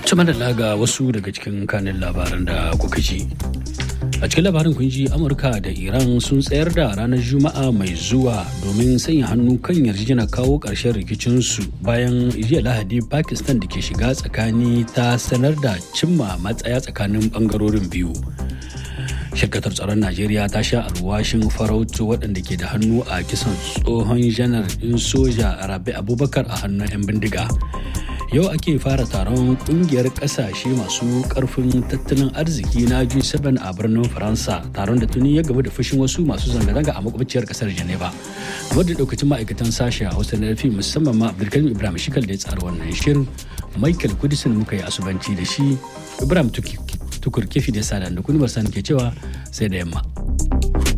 Tuma da laga wasu daga cikin kanin labaran da kuka ji. A cikin labarin kun ji Amurka da Iran sun tsayar da ranar Juma'a mai zuwa domin sanya hannu kan yarjejena kawo ƙarshen rikicinsu bayan jiya Lahadi Pakistan da ke shiga tsakani ta sanar da cimma matsaya tsakanin ɓangarorin biyu. Shirkatar tsaron Najeriya ta sha alwashin farautu waɗanda ke da hannu a kisan tsohon janar ɗin soja Rabi Abubakar a hannun 'yan bindiga. yau ake fara taron kungiyar kasashe masu karfin tattalin arziki na G7 a birnin Faransa taron da tuni ya gaba da fushin wasu masu zanga-zanga a makwabciyar kasar Geneva. Wadda daukacin ma'aikatan sashe a Hausa na fi musamman ma Abdulkarim Ibrahim Shikal da ya tsara wannan shirin Michael Kudisin muka yi asubanci da shi Ibrahim Tukur Kefi da Sada da kuni ke cewa sai da yamma.